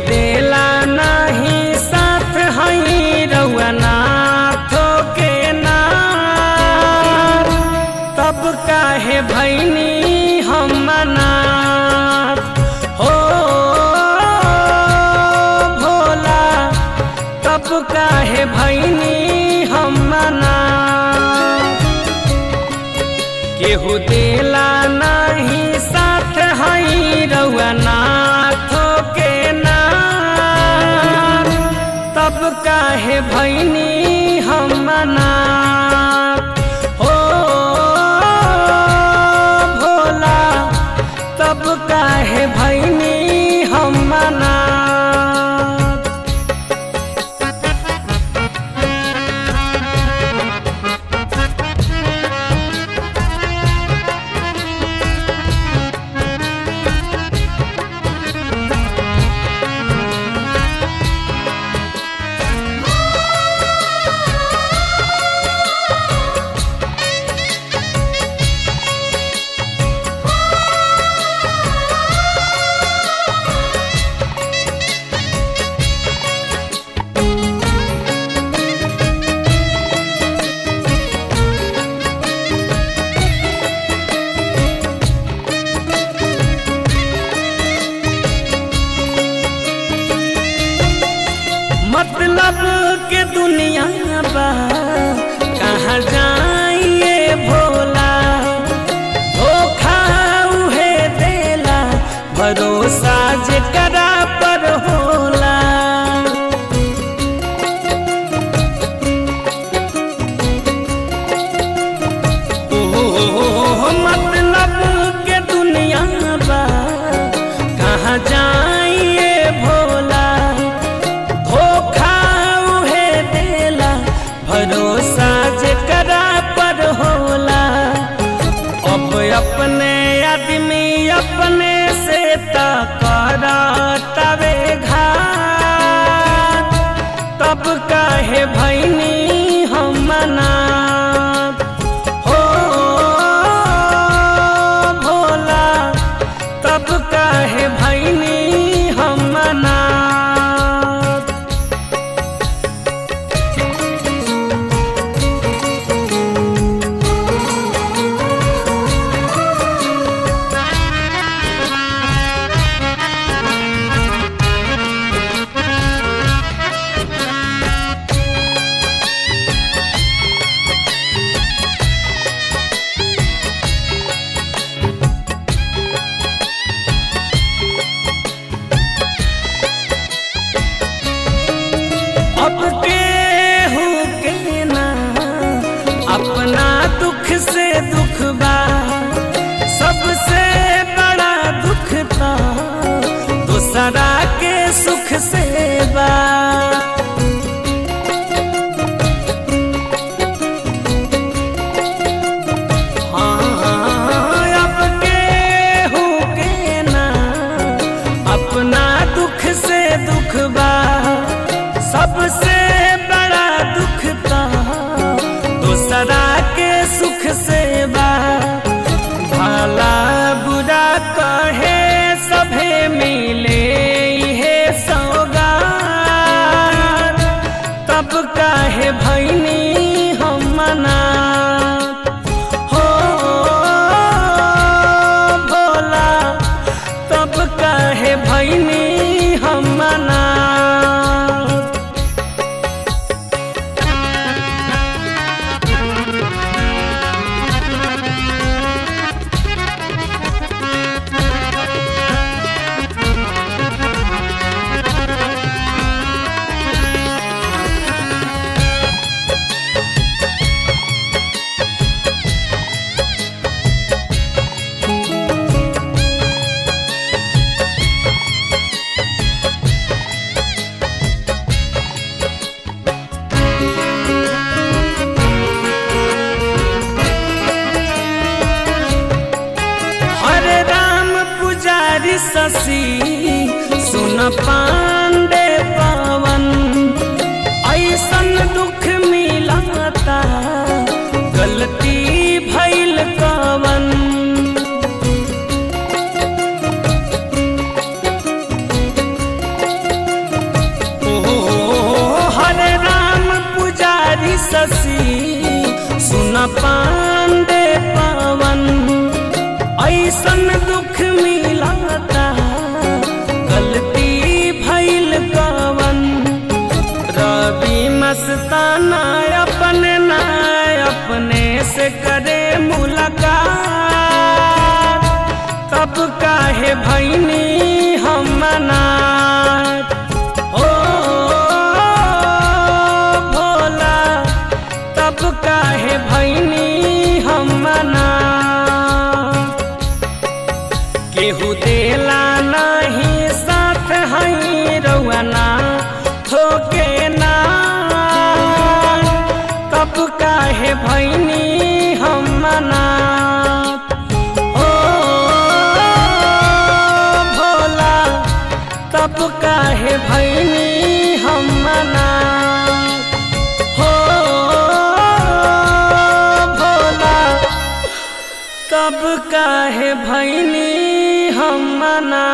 देला नहीं साथ हई रउआ नाथो के नाथ तब काहे भैनी हम मनाथ हो भोला तब काहे भैनी हम मनाथ केहू देला नहीं साथ हई रउआ नाथो के नाथ तब काहे भैनी हम मनाथ हो भोला तब काहे भैनी हम मनाथ मतलब के दुनिया बा कहाँ जाइए भोला धोखा उहे देला भरोसा जेकरा पर होला ओह, मतलब के दुनिया बा कहाँ जाइए भोला धोखा उहे देला भरोसा जेकरा पर होला अब अपने आदमी अपने से तवे घात तब काहे भैनी हम मनात हो भोला तब काहे भैनी हम मनात अब केहू के ना अपना दुख से दुख बा सबसे बड़ा दुख था दूसरा के सुख से बा हाँ, अब केहू के ना अपना दुख से दुख बा सबसे बड़ा दुख था दूसरा के सुख से बा भला बुरा कहे सभे मिले इहे सौगार तब काहे भैनी हम मनात हो भोला तब काहे भैनी हम मनात हरे राम पुजारी शशि सुन पांडे पवन ऐसन दुख मिलता गलती भैल कवन शशि सुन पांडे पवन ऐसन दुख मिलाता गलती भैल कवन रवि मस्ताना अपने ना अपने से करे मुलाकात तब काहे भैनी हम मनात ओ भोला तब काहे भैनी हम मनात केहू देला नहीं साथ हई रउना ठोके ना तब काहे भैनी हम मनात ओ भोला तब काहे भैनी हम मनात हो भोला तब काहे भैनी हम मना